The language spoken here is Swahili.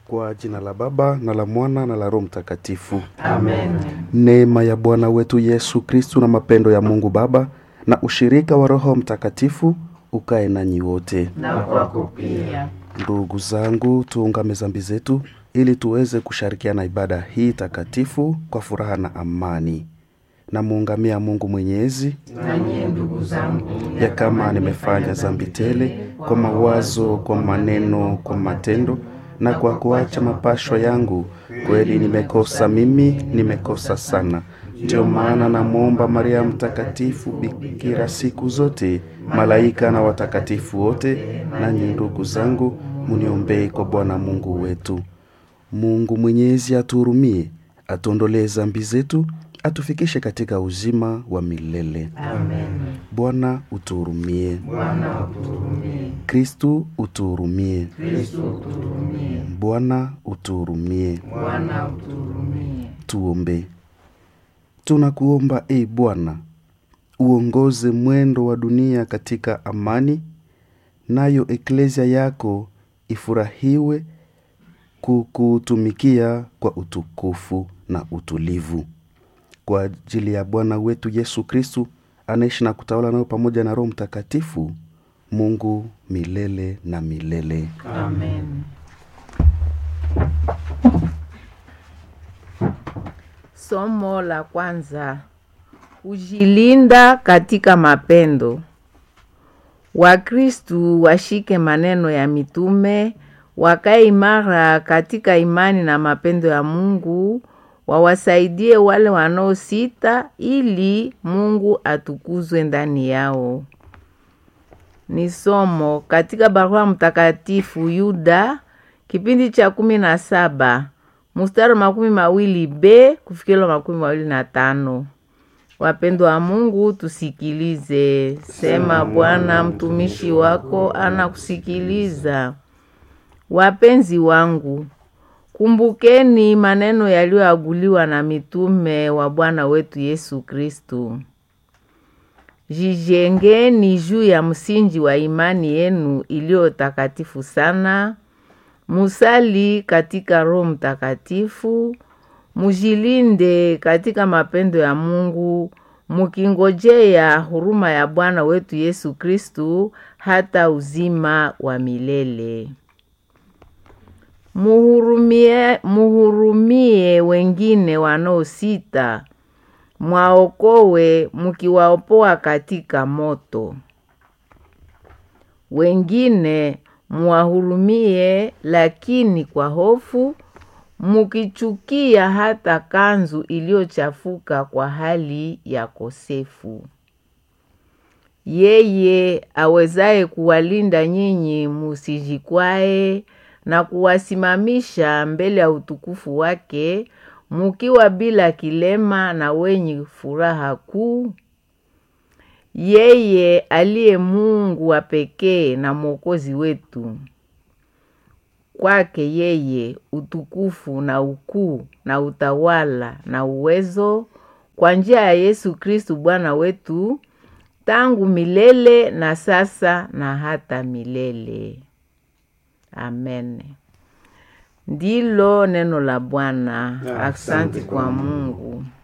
Kwa jina la Baba na la Mwana na la Roho Mtakatifu. Amen. Neema ya Bwana wetu Yesu Kristu na mapendo ya Mungu Baba na ushirika wa Roho Mtakatifu ukae nanyi wote. Na kwako pia. Ndugu zangu, tuungame zambi zetu ili tuweze kushirikiana ibada hii takatifu kwa furaha na amani. Namuungamia Mungu Mwenyezi Nanyi ndugu zangu, ya kama nimefanya zambi tele kwa mawazo, kwa maneno, kwa matendo na kwa kuacha mapashwa yangu, kweli nimekosa mimi, nimekosa sana. Ndio maana namwomba Maria Mtakatifu, bikira siku zote, malaika na watakatifu wote, nanyi ndugu zangu, muniombee kwa Bwana Mungu wetu. Mungu Mwenyezi atuhurumie, atuondolee zambi zetu, atufikishe katika uzima wa milele. Amen. Bwana utuhurumie. Bwana utuhurumie. Kristu utuhurumie. Kristo utuhurumie. Bwana utuhurumie. Bwana utuhurumie. Tuombe. Tunakuomba e Bwana, uongoze mwendo wa dunia katika amani, nayo eklesia yako ifurahiwe kukutumikia kwa utukufu na utulivu. Kwa ajili ya Bwana wetu Yesu Kristu anaishi na kutawala nayo pamoja na Roho Mtakatifu, Mungu milele na milele. Amen. Somo la kwanza: kujilinda katika mapendo. Wakristu washike maneno ya mitume, wakae imara katika imani na mapendo ya Mungu, wawasaidie wale wanaosita, ili Mungu atukuzwe ndani yao. Ni somo katika barua mtakatifu Yuda kipindi cha kumi na saba mstari wa makumi mawili b kufikira makumi mawili na tano. Wapendwa wa Mungu, tusikilize. Sema Bwana, mtumishi wako anakusikiliza. Wapenzi wangu, kumbukeni maneno yaliyoaguliwa na mitume wa Bwana wetu Yesu Kristu. Jijengeni juu ya msingi wa imani yenu iliyo takatifu sana, musali katika Roho Mtakatifu, mujilinde katika mapendo ya Mungu, mukingojea huruma ya Bwana wetu Yesu Kristu hata uzima wa milele. Muhurumie, muhurumie wengine wanaosita, mwaokowe mukiwaopoa katika moto. Wengine muwahurumie, lakini kwa hofu, mukichukia hata kanzu iliyochafuka kwa hali ya kosefu. Yeye awezaye kuwalinda nyinyi musijikwae na kuwasimamisha mbele ya utukufu wake mukiwa bila kilema na wenye furaha kuu. Yeye aliye Mungu wa pekee na Mwokozi wetu, kwake yeye utukufu na ukuu na utawala na uwezo kwa njia ya Yesu Kristu Bwana wetu, tangu milele na sasa na hata milele. Amen. Ndilo neno la Bwana. Asante kwa Mungu.